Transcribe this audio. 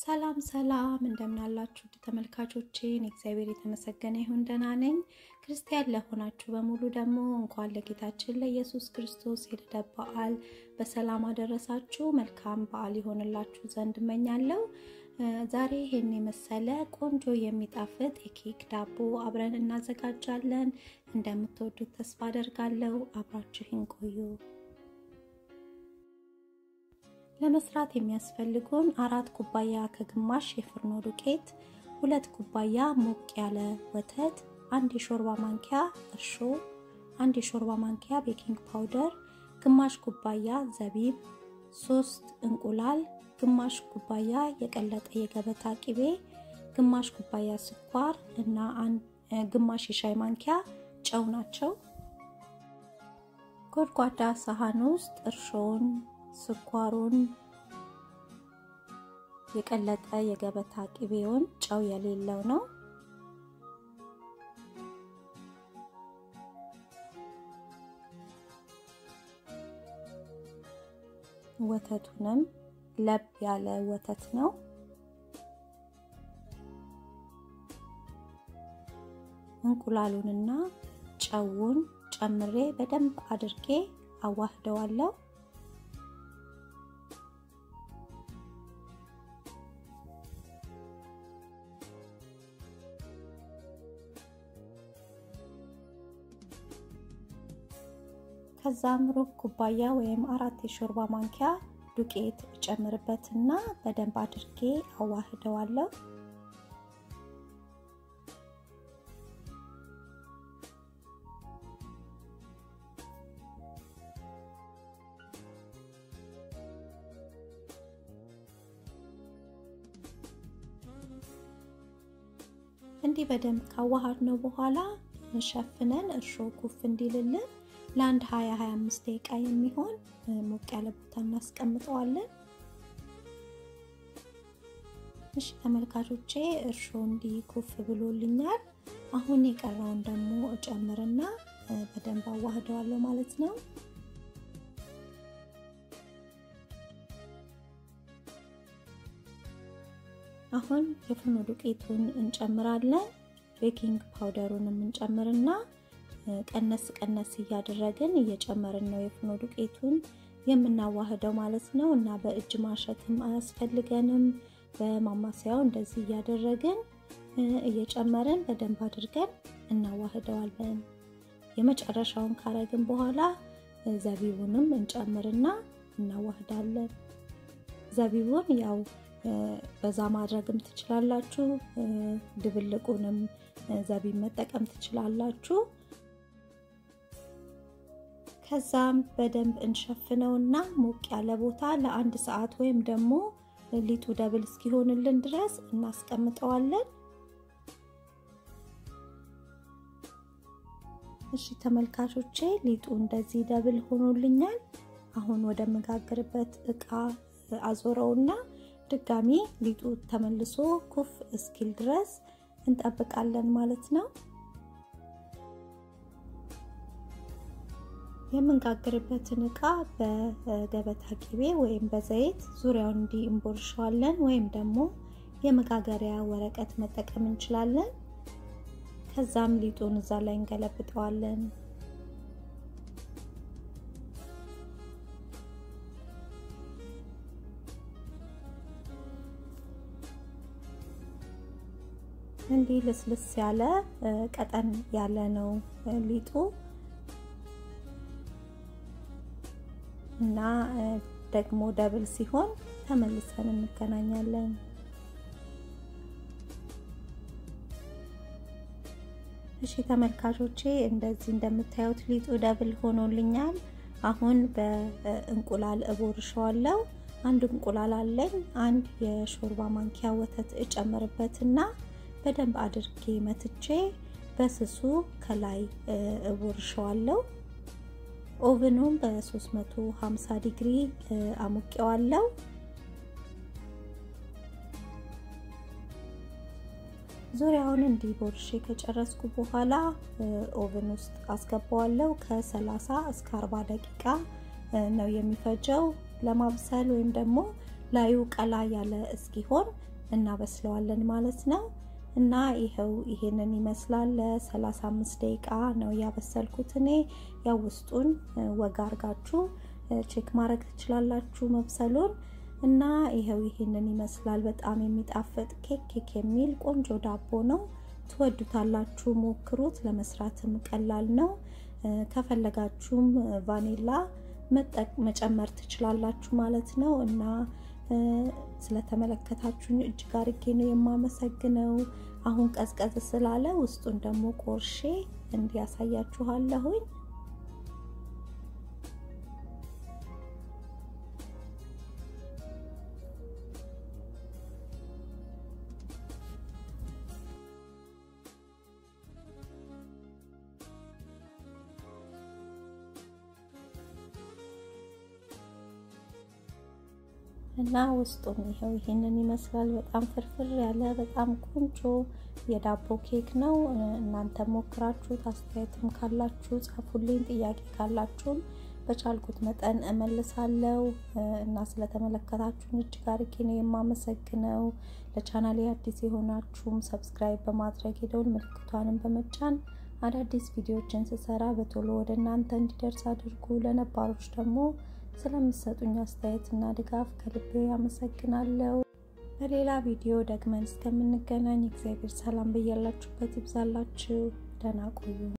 ሰላም ሰላም እንደምናላችሁ ውድ ተመልካቾቼን እግዚአብሔር የተመሰገነ ይሁን ደህና ነኝ። ክርስቲያን ለሆናችሁ በሙሉ ደግሞ እንኳን ለጌታችን ለኢየሱስ ክርስቶስ የልደት በዓል በሰላም አደረሳችሁ። መልካም በዓል ይሆንላችሁ ዘንድ እመኛለሁ። ዛሬ ይህን የመሰለ ቆንጆ የሚጣፍጥ የኬክ ዳቦ አብረን እናዘጋጃለን። እንደምትወዱት ተስፋ አደርጋለሁ። አብራችሁን ቆዩ። ለመስራት የሚያስፈልጉን አራት ኩባያ ከግማሽ የፍርኖ ዱቄት፣ ሁለት ኩባያ ሞቅ ያለ ወተት፣ አንድ የሾርባ ማንኪያ እርሾ፣ አንድ የሾርባ ማንኪያ ቤኪንግ ፓውደር፣ ግማሽ ኩባያ ዘቢብ፣ ሶስት እንቁላል፣ ግማሽ ኩባያ የቀለጠ የገበታ ቂቤ፣ ግማሽ ኩባያ ስኳር እና ግማሽ የሻይ ማንኪያ ጨው ናቸው። ጎድጓዳ ሳህን ውስጥ እርሾውን ስኳሩን የቀለጠ የገበታ ቅቤውን ጨው የሌለው ነው። ወተቱንም ለብ ያለ ወተት ነው። እንቁላሉንና ጨውን ጨምሬ በደንብ አድርጌ አዋህደዋለሁ። ከዛም ሩብ ኩባያ ወይም አራት የሾርባ ማንኪያ ዱቄት እጨምርበትና በደንብ አድርጌ አዋህደዋለሁ። እንዲህ በደንብ ካዋሃድ ነው በኋላ ሸፍነን እርሾ ኩፍ እንዲልልን ለአንድ 20 25 ደቂቃ የሚሆን ሞቅ ያለ ቦታ እናስቀምጠዋለን። እሺ ተመልካቾቼ እርሾ እንዲህ ኩፍ ብሎልኛል። አሁን የቀረውን ደግሞ እጨምርና በደንብ አዋህደዋለሁ ማለት ነው። አሁን የፍርኖ ዱቄቱን እንጨምራለን። ቤኪንግ ፓውደሩንም እንጨምርና ቀነስ ቀነስ እያደረግን እየጨመርን ነው የፍርኖ ዱቄቱን የምናዋህደው ማለት ነው። እና በእጅ ማሸትም አያስፈልገንም። በማማሰያው እንደዚህ እያደረግን እየጨመርን በደንብ አድርገን እናዋህደዋለን። የመጨረሻውን ካረግን በኋላ ዘቢቡንም እንጨምርና እናዋህዳለን። ዘቢቡን ያው በዛ ማድረግም ትችላላችሁ። ድብልቁንም ዘቢብ መጠቀም ትችላላችሁ። ከዛም በደንብ እንሸፍነውና ሞቅ ያለ ቦታ ለአንድ ሰዓት ወይም ደግሞ ሊጡ ደብል እስኪሆንልን ድረስ እናስቀምጠዋለን። እሺ ተመልካቾቼ ሊጡ እንደዚህ ደብል ሆኖልኛል። አሁን ወደ መጋገርበት እቃ አዞረውና ድጋሚ ሊጡ ተመልሶ ኩፍ እስኪል ድረስ እንጠብቃለን ማለት ነው። የምንጋግርበትን እቃ በገበታ ቂቤ ወይም በዘይት ዙሪያውን እንዲህ እንቦርሸዋለን፣ ወይም ደግሞ የመጋገሪያ ወረቀት መጠቀም እንችላለን። ከዛም ሊጡን እዛ ላይ እንገለብጠዋለን። እንዲህ ልስልስ ያለ ቀጠን ያለ ነው ሊጡ እና ደግሞ ደብል ሲሆን ተመልሰን እንገናኛለን። እሺ ተመልካቾቼ እንደዚህ እንደምታዩት ሊጡ ደብል ሆኖልኛል። አሁን በእንቁላል እቦርሸዋለሁ። አንድ እንቁላል አለኝ። አንድ የሾርባ ማንኪያ ወተት እጨምርበትና በደንብ አድርጌ መትቼ በስሱ ከላይ እቦርሸዋለሁ። ኦቭኑም በ350 ዲግሪ አሙቄዋለሁ። ዙሪያውን እንዲህ ቦርሼ ከጨረስኩ በኋላ ኦቭን ውስጥ አስገባዋለሁ። ከ30 እስከ 40 ደቂቃ ነው የሚፈጀው ለማብሰል ወይም ደግሞ ላዩ ቀላ ያለ እስኪሆን እናበስለዋለን ማለት ነው። እና ይኸው ይሄንን ይመስላል። ለ35 ደቂቃ ነው ያበሰልኩት እኔ። ያው ውስጡን ወጋ አርጋችሁ ቼክ ማድረግ ትችላላችሁ መብሰሉን። እና ይኸው ይሄንን ይመስላል። በጣም የሚጣፍጥ ኬክ ኬክ የሚል ቆንጆ ዳቦ ነው። ትወዱታላችሁ፣ ሞክሩት። ለመስራትም ቀላል ነው። ከፈለጋችሁም ቫኒላ መጨመር ትችላላችሁ ማለት ነው እና ስለተመለከታችሁኝ እጅግ አርጌ ነው የማመሰግነው። አሁን ቀዝቀዝ ስላለ ውስጡን ደግሞ ቆርሼ እንዲያሳያችኋለሁኝ። እና ውስጡም ይኸው ይሄንን ይመስላል። በጣም ፍርፍር ያለ በጣም ቆንጆ የዳቦ ኬክ ነው። እናንተ ሞክራችሁት አስተያየትም ካላችሁ ጻፉልኝ። ጥያቄ ካላችሁም በቻልኩት መጠን እመልሳለሁ እና ስለተመለከታችሁን እጅግ አርጌ ነው የማመሰግነው። ለቻናሌ አዲስ የሆናችሁም ሰብስክራይብ በማድረግ የደውል ምልክቷንም በመጫን አዳዲስ ቪዲዮዎችን ስሰራ በቶሎ ወደ እናንተ እንዲደርስ አድርጉ። ለነባሮች ደግሞ ስለምሰጡኝ አስተያየትና ድጋፍ ከልቤ አመሰግናለሁ። በሌላ ቪዲዮ ደግመን እስከምንገናኝ እግዚአብሔር ሰላም በያላችሁበት ይብዛላችሁ። ደህና ቆዩ።